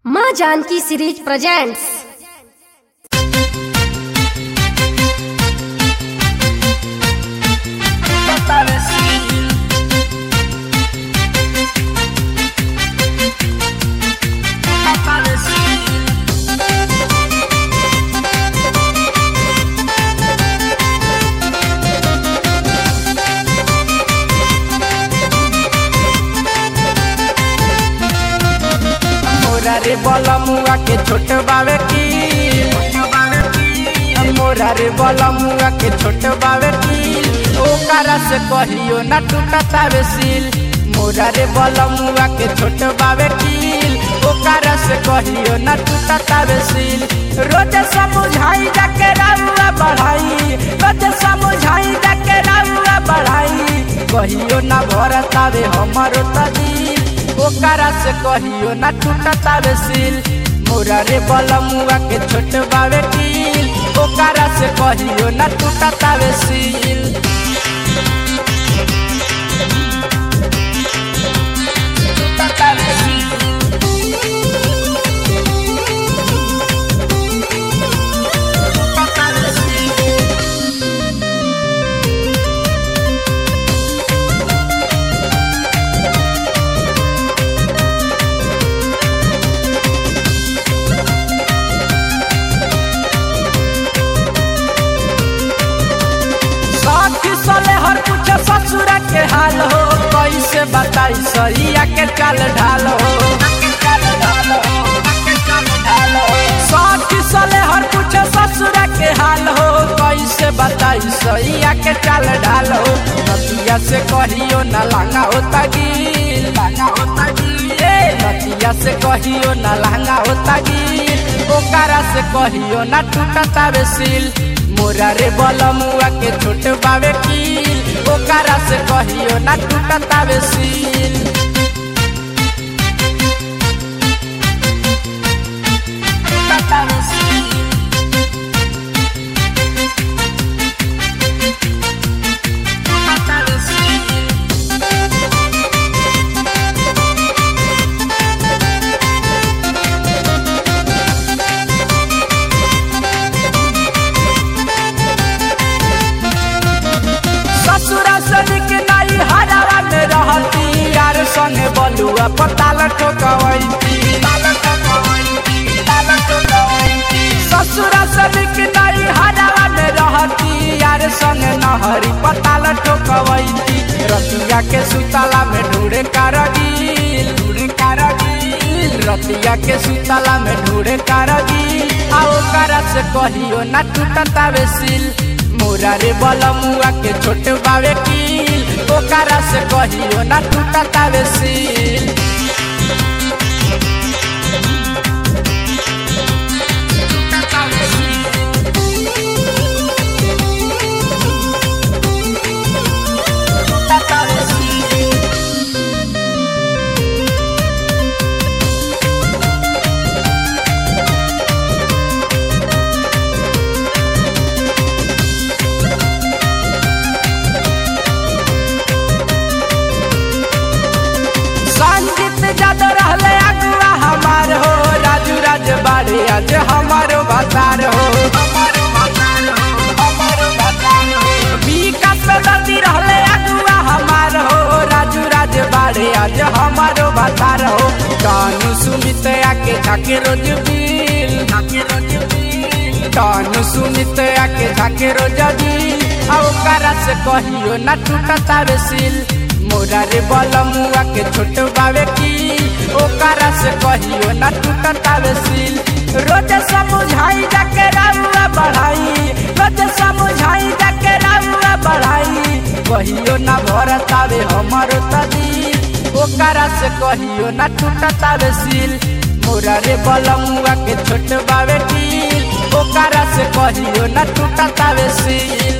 माँ Janaki series presents मोरा रे बला मुआ के छोट बावे की मोरा रे बला मुआ के छोट बावे की ओकरा से कहियो ना टूटता वे सील मोरा रे बला मुआ के छोट बावे की ओकरा से कहियो ना टूटता वे सील रोज समझाई जाके राउआ बढ़ाई रोज समझाई जाके राउआ बढ़ाई कहियो ना भरता वे हमारो तदी ओकरा से कहियो ना टूटता वे सील मोरा रे बलमुआ के छोट बावे कील ओकरा से कहियो ना टूटता वे सील टूटता वे सील। टूटता वे सील। साथी सले हर कुछ ससुरा के हाल हो कैसे बताई सैया के चाल ढाल हो साथी सले हर कुछ ससुरा के हाल हो कैसे बताई सैया के चाल ढाल हो नदिया से कहियो न लांगा होता गिल लांगा होता गिल ए नदिया से कहियो न लांगा होता गिल ओकरा से कहियो न टूटता वे सील मोरा रे बलमुआ के छोट बावे कील ओकरा से कहियो ना टूटता वे सील टूटता वे सील। टूटता वे सील। ससुरा सनिक नाई हरावा में रहती यार संगे बलुआ पताल ठोकवैती ससुरा सनिक नाई हरावा में रहती यार संगे नहरी पताल ठोकवैती रतिया के सुतला में ढूढ़े कारगिल ढूढ़े कारगिल रतिया के सुतला में ढूढ़े कारगिल आ ओकरा से कहियो ना टूटता वे सील मोरा रे बलमुआ के छोट बावे कील ओकरा से कहियो ना टूटता वे सील टूटता वे सील। टूटता वे सील। संगीत जद रहले अगुआ हमार हो राजू राज बाड़े आज हमारो बाजार हो विकास दर्दी रहले अगुआ हमार हो राजू राज बाड़े आज हमारो बाजार हो कानू सुमित आके झाके रोज बिल झाके रोज बिल कानू सुमित आके झाके रोज बिल आ ओकरा से कहियो ना टूटता वे सील मोरा रे बलमुआ के छोट बावे की ओकरा से कहियो ना टूटता वे सील रोज समझाई जाके राउआ बढ़ाई रोज समझाई जाके राउआ बढ़ाई कहियो ना भरता वे हमारो तदी ओकरा से कहियो ना टूटता वे सील मोरा रे बलमुआ के छोट बावे की ओकरा से कहियो ना टूटता वे सील